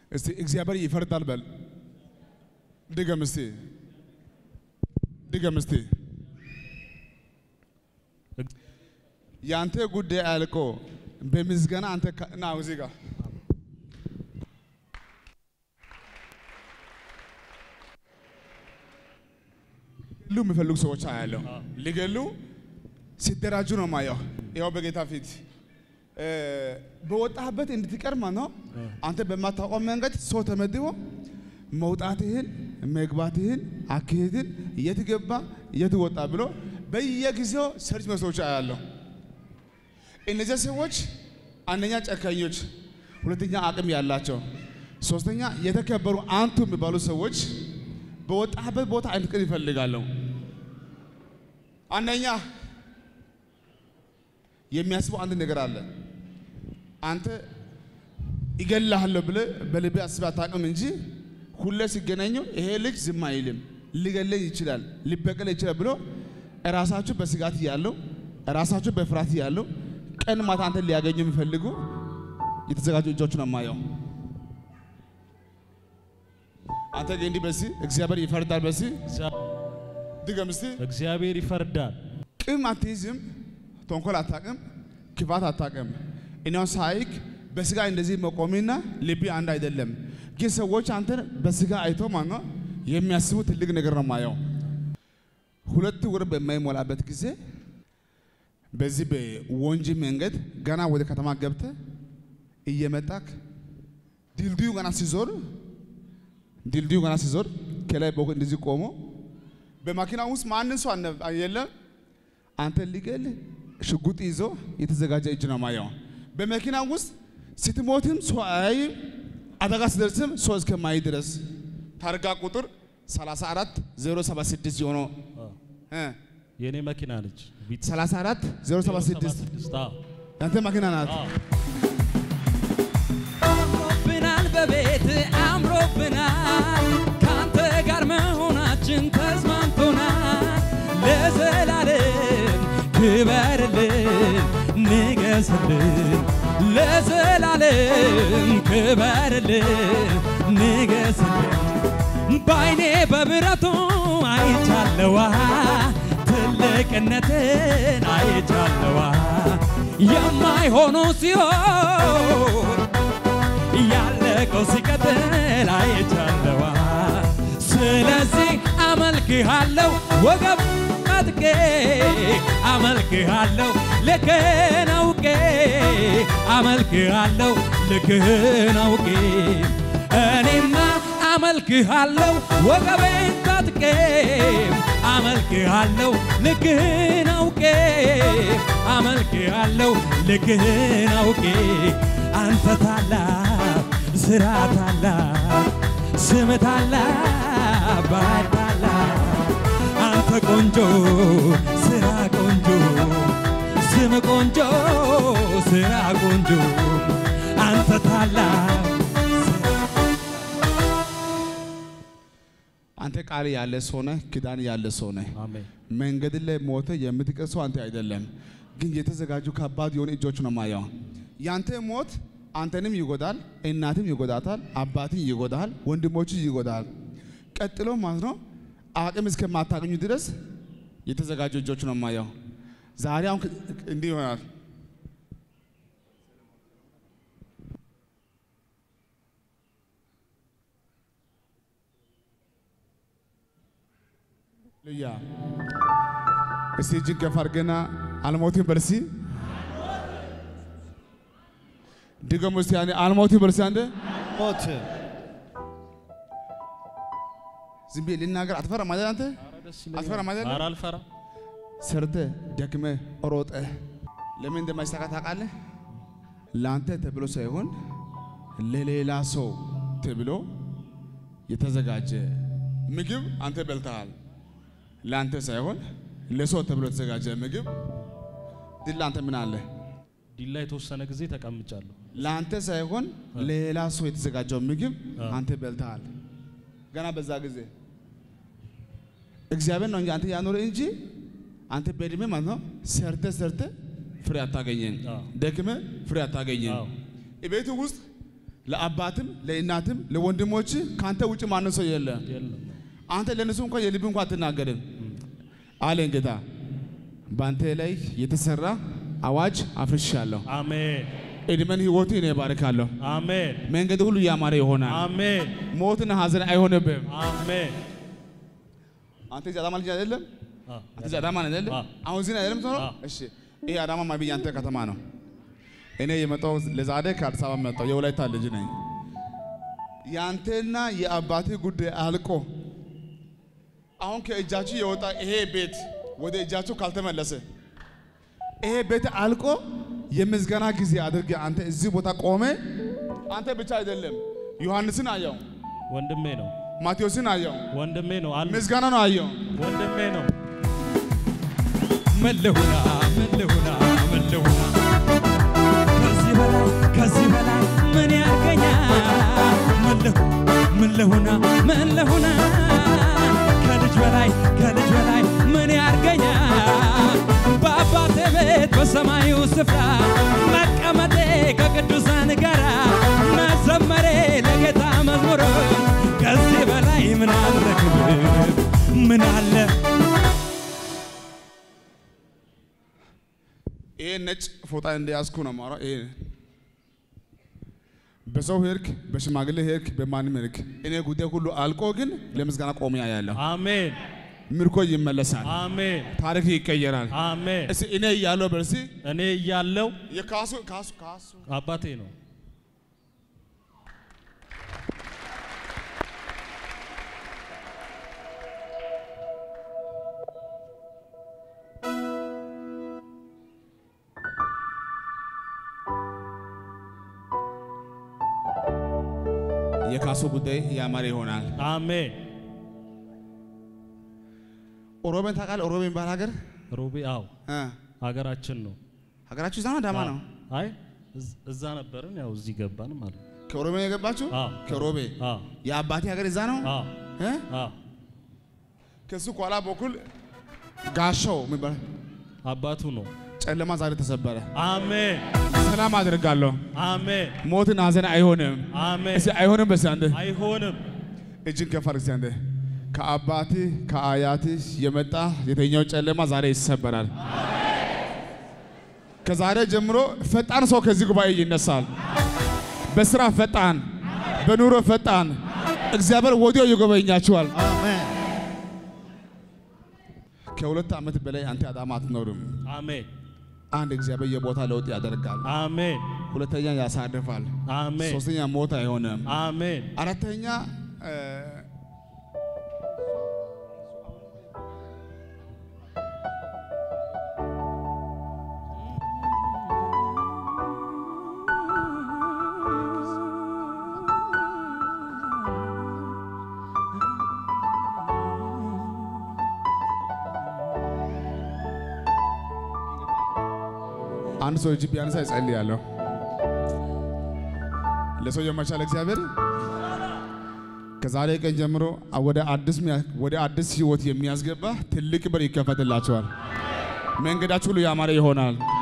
እስቲ እግዚአብሔር ይፈርዳል በል። ድገም እስቲ ድገም እስቲ። የአንተ ጉዳይ አልቆ በምስጋና አንተ ካ- ና እዚህ ጋር ሊገሉ የሚፈልጉ ሰዎች አያለሁ። ሊገሉ ሲደራጁ ነው ማየው። ያው በጌታ ፊት እ፣ በወጣህበት እንድትቀር ማለት ነው። አንተ በማታውቀው መንገድ ሰው ተመድቦ መውጣትህን፣ መግባትህን፣ አካሄድን የት ገባ የት ወጣ ብሎ በየጊዜው ሰርች መስሎች አያለሁ። እነዚያ ሰዎች አንደኛ ጨካኞች፣ ሁለተኛ አቅም ያላቸው፣ ሶስተኛ የተከበሩ አንቱ የሚባሉ ሰዎች በወጣህበት ቦታ እንድትቀር ይፈልጋሉ። አንደኛ የሚያስበው አንድ ነገር አለ። አንተ ይገልሃለሁ ብለህ በልቤ አስበህ አታውቅም እንጂ ሁሌ ሲገናኙ ይሄ ልጅ ዝም አይልም፣ ሊገለኝ ይችላል፣ ሊበቀል ይችላል ብሎ ራሳችሁ በስጋት እያለው ራሳችሁ በፍርሃት እያለው ቀን ማታ አንተን ሊያገኙ የሚፈልጉ የተዘጋጁ እጆች ነው የማየው። አንተ ግን እንዲህ በሲ እግዚአብሔር ይፈርዳል። በሲ ድገም እስቲ። እግዚአብሔር ይፈርዳል። ቅም አትይዝም፣ ተንኮል አታቅም፣ ክፋት አታቅም። እኔው ሳይክ በስጋ እንደዚህ መቆሚና ልቢ አንድ አይደለም። ግን ሰዎች አንተን በስጋ አይቶ ማለት ነው የሚያስቡ ትልቅ ነገር ነው ማየው። ሁለት ወር በማይሞላበት ጊዜ በዚህ በወንጂ መንገድ ገና ወደ ከተማ ገብተ እየመጣክ ድልድዩ ገና ሲዞር ድልድዩ ገና ሲዞር ከላይ በኩል እንደዚህ ቆሞ በማኪና ውስጥ ማንም ሰው አልነ- የለም። አንተ ሊገል ሽጉጥ ይዞ የተዘጋጀ እጅ ነው ማየው። በመኪና ውስጥ ስትሞትም ሰው አያይም፣ አደጋ ሲደርስም ሰው እስከማይ ድረስ ታርጋ ቁጥር 34 076 የሆነው እ የኔ መኪና ነች። ቢት 34 076 አዎ። ያንተ መኪና ናት። አዎ። አምሮብናል በቤት አምሮብናል ካንተ ጋር መሆናችን ተስማምቶናል ለዘላለም ክበርልን ንገስልን ለዘላለም ክበርልን ንገስልን በአይኔ በብረቱ አይቻለዋ ትልቅነትን አይቻለዋ የማይሆኑ ሲሆን ያለቀው ሲቀጥል አይቻለዋ። ስለዚህ አመልክሃለሁ ወገብ አጥቄ አመልክሃለሁ ልክህን አውቄ አመልክሃለሁ ልክህን አውቄ እኔማ አመልክሃለሁ ወገቤን ታጥቄ አመልክሃለሁ ልክህን አውቄ አመልክሃለሁ ልክህን አውቄ አንተ ታላቅ ስራ ታላቅ ስም ታላቅ ባህር ታላቅ አንተ ቆንጆ ስራ ቆንጆ ስም ቆንጆ ስራ ቆንጆ አንተ ታላቅ አንተ ቃል ያለ ሰው ነህ፣ ኪዳን ያለ ሰው ነህ። አሜን። መንገድ ላይ ሞተ የምትቀር ሰው አንተ አይደለም፣ ግን የተዘጋጁ ከባድ የሆነ እጆች ነው ማየው። ያንተ ሞት አንተንም ይጎዳል፣ እናትም ይጎዳታል፣ አባትን ይጎዳል፣ ወንድሞች ይጎዳል። ቀጥሎ ማለት ነው አቅም እስከማታገኙ ድረስ የተዘጋጁ እጆች ነው ማየው። ዛሬ አሁን ክ- እንዲህ ይሆናል። ልያ እስቲ እጅን ከፍ አድርገና አልሞትም በል እስቲ ድገሙ እስቲ ያኔ አልሞትም በል እስቲ አንዴ ሞት ዝም ብዬ ልናገር አትፈራም አይደል አንተ አትፈራም አይደል ኧረ አልፈራም። ሰርተ ደክመ ሮጠ ለምን እንደማይሳካ ታውቃለህ? ለአንተ ተብሎ ሳይሆን ለሌላ ሰው ተብሎ የተዘጋጀ ምግብ አንተ በልተሃል። ለአንተ ሳይሆን ለሰው ተብሎ የተዘጋጀ ምግብ ድል አንተ ምን አለ? ዲላ የተወሰነ ጊዜ ተቀምጫለሁ። ለአንተ ሳይሆን ለሌላ ሰው የተዘጋጀው ምግብ አ። አንተ በልተሃል። ገና በዛ ጊዜ እግዚአብሔር ነው እንጂ አንተ ያኖረ እንጂ አንተ በእድሜ ማለት ነው ሰርተ ሰርተ ፍሬ አታገኘን፣ አዎ። ደክመ ፍሬ አታገኘን። አዎ። ቤቱ ውስጥ ለአባትም ለእናትም ለወንድሞች ከአንተ ውጭ ማንም ሰው የለ። የለም አንተ ለእነሱ እንኳን የልብ እንኳን አትናገርም አለኝ ጌታ። በአንተ ላይ የተሰራ አዋጅ አፍርሻለሁ። አሜን እድሜን ህይወት እኔ እባርካለሁ። አሜን መንገድ ሁሉ ያማረ ይሆናል። አሜን ሞትና ሐዘን አይሆንብህም። አሜን አንተ እዚህ አዳማ ልጅ አይደለም? አ፣ አንተ እዚህ አዳማ ነህ አይደለም? አ። አሁን እዚህ ነህ አይደለም የምትኖረው? አ። እሺ ይሄ አዳማ ማቢ ያንተ ከተማ ነው። እኔ የመጣው ለዛሬ ከአዲስ አበባ መጣው። የወላይታ ልጅ ነኝ። ያንተና የአባትህ ጉዳይ አልቆ አሁን ከእጃችሁ የወጣ ይሄ ቤት ወደ እጃችሁ ካልተመለሰ ይሄ ቤት አልቆ የምስጋና ጊዜ አድርገህ አንተ እዚህ ቦታ ቆመ። አንተ ብቻ አይደለም ዮሐንስን አየው፣ ወንድሜ ነው ማቴዎስን አየው፣ ወንድሜ ነው አሉ ምስጋና ነው አየው። ወንድሜ ነው መለሁና መለሁና መለሁና ከዚህ በላይ ከዚህ በላይ ምን ያርገኛል? መለሁ መለሁና መለሁና ከልጅ በላይ ከልጅ በላይ ምን ያርገኛል? በአባቴ ቤት በሰማዩ ስፍራ መቀመጤ ከቅዱሳን ጋራ መዘመሬ ለጌታ መዝሙር ከዚህ በላይ ምን አለ ክብር ምን አለ ይሄ ነጭ ፎጣ እንደያዝኩ ነው የማወራው። ይሄ በሰው ሄድክ፣ በሽማግሌ ሄድክ፣ በማንም ሄድክ፣ እኔ ጉዳይ ሁሉ አልቆ ግን ለምስጋና ቆሜ ያለሁ አሜን ምርኮ ይመለሳል፣ አሜን ታሪክ ይቀየራል። አሜን እስቲ እኔ እያለሁ በርሲ እኔ እያለው የካሱ ካሱ ካሱ አባቴ ነው የካሱ ጉዳይ ያማረ ይሆናል። አሜን ኦሮሜን ታውቃለህ? ኦሮሜ የሚባል ሀገር ሮቤ አው እ ሀገራችን ነው ሀገራችሁ እዛ ነው አዳማ ነው? አይ እዝ- እዛ ነበርን ያው እዚህ ገባን ማለት ነው ከኦሮሜ ነው የገባችሁ? አዎ ከሮቤ አዎ የአባቴ ሀገር እዛ ነው አዎ እ? አዎ ከሱ ኋላ በኩል ጋሻው የሚባል አባቱ ነው ጨለማ ዛሬ ተሰበረ። አሜን ሰላም አድርጋለሁ። አሜን ሞትን ሐዘን አይሆንም። አሜን እስቲ አይሆንም። በስ አንተ አይሆንም እጅን ከፍ አድርግ እስቲ አንተ ከአባትህ ከአያትህ የመጣ የተኛው ጨለማ ዛሬ ይሰበራል። ከዛሬ ጀምሮ ፈጣን ሰው ከዚህ ጉባኤ ይነሳል። በስራ ፈጣን፣ በኑሮ ፈጣን። እግዚአብሔር ወዲያው ይጎበኛችኋል። ከሁለት ዓመት በላይ አንተ አዳማ አትኖርም። አሜን አንድ እግዚአብሔር የቦታ ለውጥ ያደርጋል። አሜን ሁለተኛ ያሳርፋል። አሜን ሶስተኛ ሞት አይሆንም። አሜን አራተኛ እ፣ አንድ ሰው እጅ ቢያነሳ ይጸልያለሁ። ለሰው የማይቻል እግዚአብሔር ከዛሬ ቀን ጀምሮ ወደ አዲስ ሚያ- ወደ አዲስ ህይወት የሚያስገባ ትልቅ በር ይከፈትላቸዋል። መንገዳችሁ ሁሉ ያማረ ይሆናል።